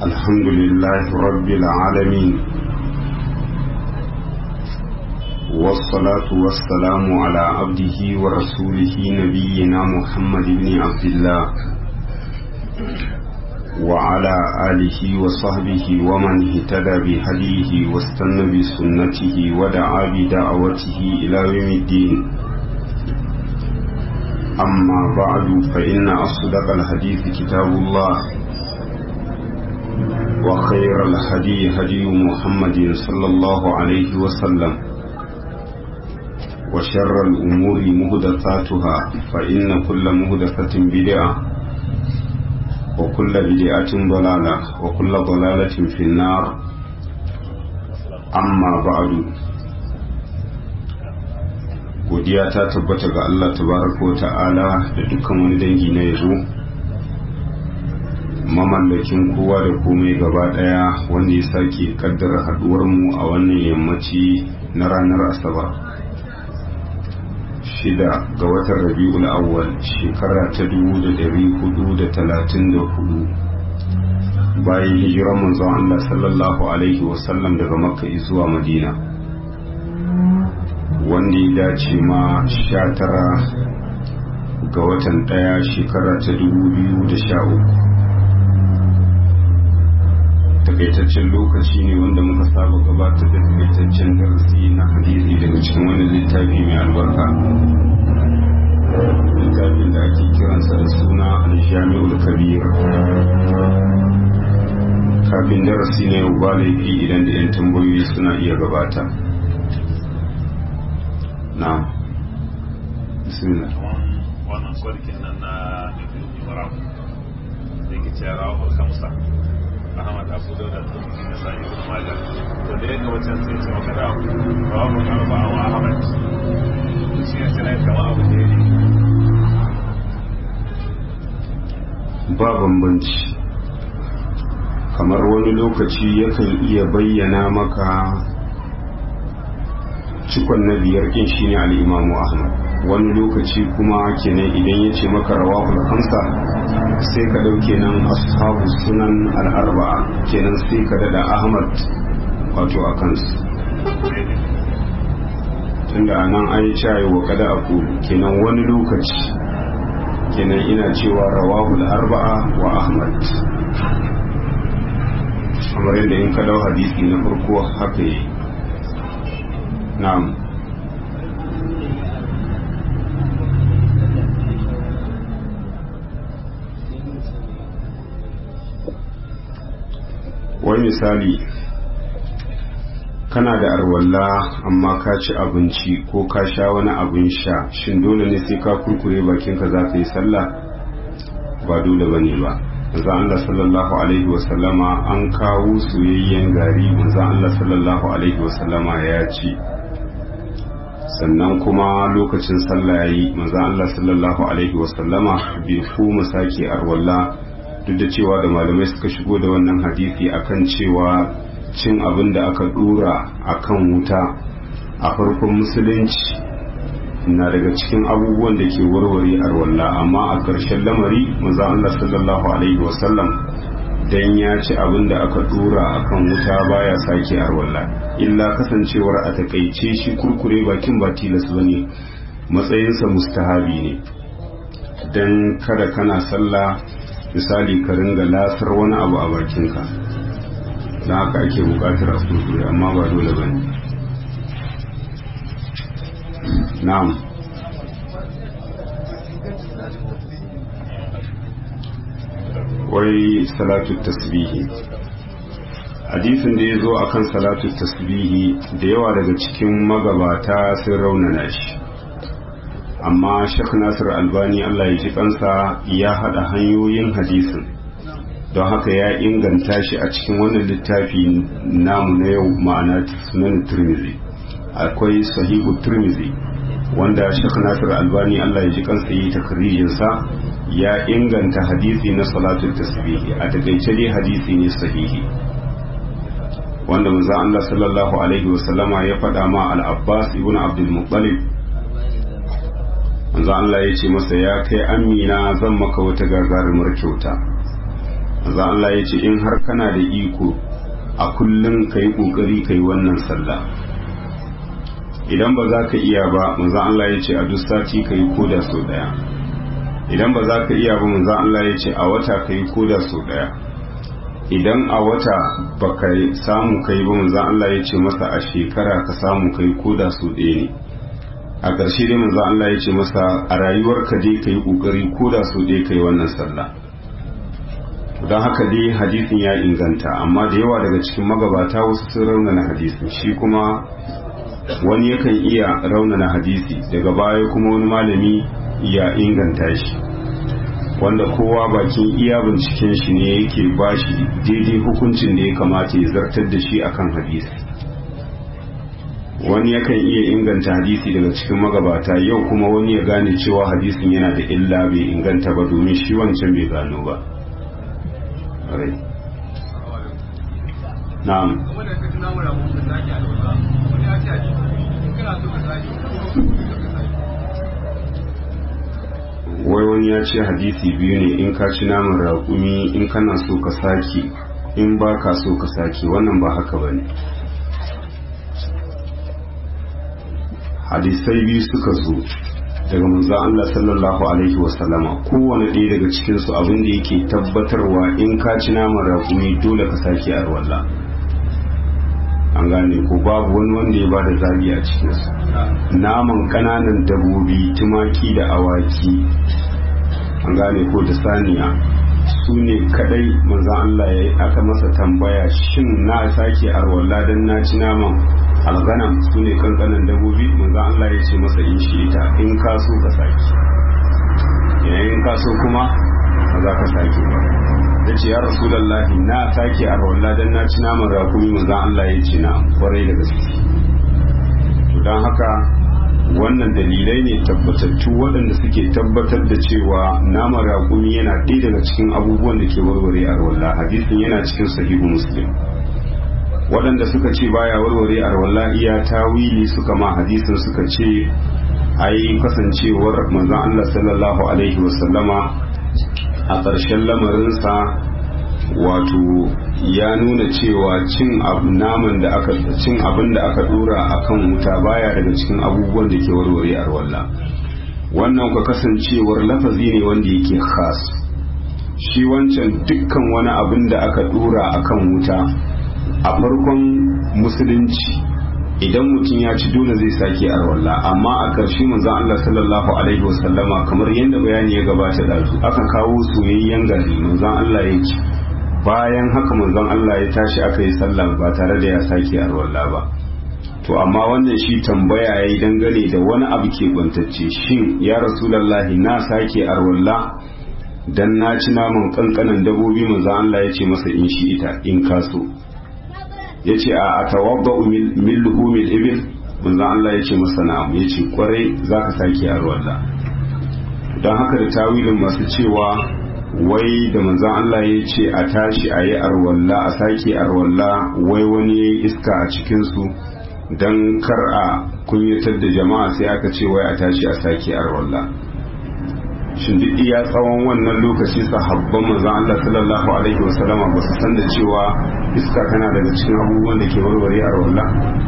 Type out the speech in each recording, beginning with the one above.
الحمد لله رب العالمين والصلاة والسلام على عبده ورسوله نبينا محمد بن عبد الله وعلى آله وصحبه ومن اهتدى بهديه واستنى بسنته ودعا بدعوته إلى يوم الدين أما بعد فإن أصدق الحديث كتاب الله وخير الهدي هدي محمد صلى الله عليه وسلم وشر الأمور مهدثاتها فإن كل مهدثة بدعة وكل بدعة ضلالة وكل ضلالة في النار أما بعد godiya ta tabbata ga Allah tabaraka wa ta'ala da dukkan wani dangi na yabo mamallakin kowa da komai gaba daya wanda ya sake kaddara haduwar mu a wannan yammaci na ranar asabar shida ga watan rabi'ul awwal shekara ta dubu da dari hudu da talatin da hudu bayan hijiran manzon Allah sallallahu alaihi wasallam daga makka zuwa madina wanda ya dace ma sha tara ga watan daya shekara ta dubu biyu da sha uku takaitaccen lokaci ne wanda muka saba gabatar da takaitaccen darasi na hadisi daga cikin wani littafi mai albarka littafin da ake kiransa da suna aljami'ul kabir kafin darasi ne ba laifi idan da 'yan tambayoyi suna iya gabata na bismillah wannan sarkin nan na ibn ibrahim da ke cewa rawar kamsa ahmad abu dauda turki na sa'i ibn majah to da yadda wancan sai ce maka da rawar arba'a wa ahmad shi ne sai kama abu da ne ba bambanci kamar wani lokaci yakan iya bayyana maka cikon na biyar kin shine al-imamu ahmad wani lokaci kuma kenan idan ya ce maka rawahul hamsa sai ka dauke nan ashabu sunan al-arba'a kenan sai ka dada ahmad wato a kansu tunda nan an yi cayi wa kada aku kenan wani lokaci kenan ina cewa rawahul arba'a wa ahmad kamar yadda in ka dau hadisi na farko haka yi na'am wani misali kana da arwalla amma ka ci abinci ko ka sha wani abin sha shin dole ne sai ka kurkure bakinka za ka yi sallah ba dole ba ne ba manzan Allah sallallahu alaihi wasallama an kawo soyayyen gari manzan Allah sallallahu alaihi wasallama ya ci sannan kuma lokacin sallah ya yi manzan Allah sallallahu alaihi wasallama bai kuma sake arwalla duk da cewa da malamai suka shigo da wannan hadisi akan cewa cin abin da aka dora akan wuta a farkon musulunci na daga cikin abubuwan da ke warware arwalla amma a ƙarshen lamari maza Allah sallallahu alaihi wasallam dan ya ci abin da aka dora akan wuta baya sake arwalla illa kasancewar a takaice shi kurkure bakin ba tilas bane matsayinsa mustahabi ne dan kada kana sallah misali ka ringa lasar wani abu a bakinka don haka ake bukatar a kurkure amma ba dole ba ne na'am wai salatu tasbihi hadisin da ya zo a kan salatu tasbihi da yawa daga cikin magabata sun raunana shi amma shek nasir albani allah ya ji kansa ya haɗa hanyoyin hadisin don haka ya inganta shi a cikin wannan littafi namu na yau ma'ana sunan turmizi akwai sahihu turmizi wanda shek nasir albani allah ya ji kansa yi takrijinsa ya inganta hadisi na salatul tasbihi a takaice dai hadisi ne sahihi wanda manzo Allah sallallahu alaihi wasallama ya faɗa ma al-Abbas ibn Abdul Muttalib manzo Allah ya ce masa ya kai amina zan maka wata gagarumar kyauta manzon Allah ya ce in har kana da iko a kullum ka yi ƙoƙari ka yi wannan sallah idan ba za ka iya ba manzon Allah ya ce a duk sati ka yi koda sau ɗaya idan ba za ka iya ba manzon Allah ya ce a wata ka yi koda sau ɗaya idan a wata ba ka samu ka yi ba manzon Allah ya ce masa a shekara ka samu ka yi koda sau ɗaya ne a ƙarshe dai manzon Allah ya ce masa a rayuwarka dai ka yi ƙoƙari koda sau ɗaya ka yi wannan sallah don haka dai hadisin ya inganta amma da yawa daga cikin magabata wasu sun raunana hadisin shi kuma wani yakan iya raunana hadisi daga baya kuma wani malami ya inganta shi wanda kowa bakin iya binciken shi ne yake ba shi daidai hukuncin da ya kamata ya zartar da shi akan hadisi wani yakan iya inganta hadisi daga cikin magabata yau kuma wani ya gane cewa hadisin yana da illa bai inganta ba domin shi wancan bai gano ba rai na'am wai wani ya ce hadisi biyu ne in ka ci naman raƙumi in kana so ka sake in ba ka so ka sake wannan ba haka ba ne hadisai biyu suka zo daga manzo Allah sallallahu alaihi wasallama kowane ɗaya daga cikin su abin da yake tabbatarwa in ka ci naman raƙumi dole ka sake arwalla an gane ko babu wani wanda ya bada zabi a cikin su naman ƙananan dabobi tumaki da awaki an gane ko da saniya su ne kadai manzo Allah ya aka masa tambaya shin na sake arwalla dan na ci naman alganam su ne kankanan dabobi manzo Allah ya ce masa in shi ita in ka so ka saki yayin ka so kuma ba za ka sake ba da ce ya rasulullahi na sake a rawalla dan na ci naman rakumi manzo Allah ya ce na kwarai da gaske to dan haka wannan dalilai ne tabbatattu waɗanda suke tabbatar da cewa naman rakumi yana ɗaya daga cikin abubuwan da ke warware a rawalla hadisin yana cikin sahihu muslim waɗanda suka ce baya warware arwalla iya tawili suka ma hadisin suka ce ai kasancewar manzon Allah sallallahu alaihi wasallama a ƙarshen lamarinsa wato ya nuna cewa cin abu naman da aka cin abin da aka dora akan wuta baya daga cikin abubuwan da ke warware arwalla wannan ka kasancewar lafazi ne wanda yake khas shi wancan dukkan wani abin da aka dora akan wuta a farkon musulunci idan mutum ya ci dole zai sake arwalla amma a ƙarshe manzon Allah sallallahu alaihi wasallama kamar yadda bayani ya gabata da su aka kawo soyayyen gari manzon Allah ya ci bayan haka manzon Allah ya tashi aka yi sallah ba tare da ya sake arwalla ba to amma wannan shi tambaya yayi dangane da wani abu ke bantacce shin ya rasulullahi na sake arwalla dan na ci naman kankanan dabobi manzon Allah ya ce masa in shi ita in kaso ya ce a tawadda min luhumil ibil manzon Allah ya ce masa na'am ya ce kwarai za ka sake arwalla don haka da tawilin masu cewa wai da manzon Allah ya ce a tashi a yi arwalla a sake arwalla wai wani ya yi iska a cikinsu don kar a kunyatar da jama'a sai aka ce wai a tashi a sake arwalla shin duk iya tsawon wannan lokaci sahabban manzon Allah sallallahu alaihi wasallama ba su san da cewa iska tana daga cikin abubuwan da ke warware a rawalla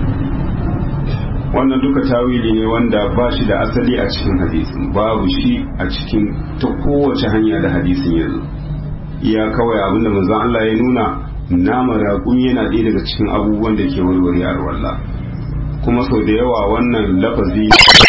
wannan duka tawili ne wanda ba shi da asali a cikin hadisin babu shi a cikin ta kowace hanya da hadisin ya zo iya kawai abinda manzon Allah ya nuna naman raƙumi yana ɗaya daga cikin abubuwan da ke warware a rawalla kuma sau da yawa wannan lafazi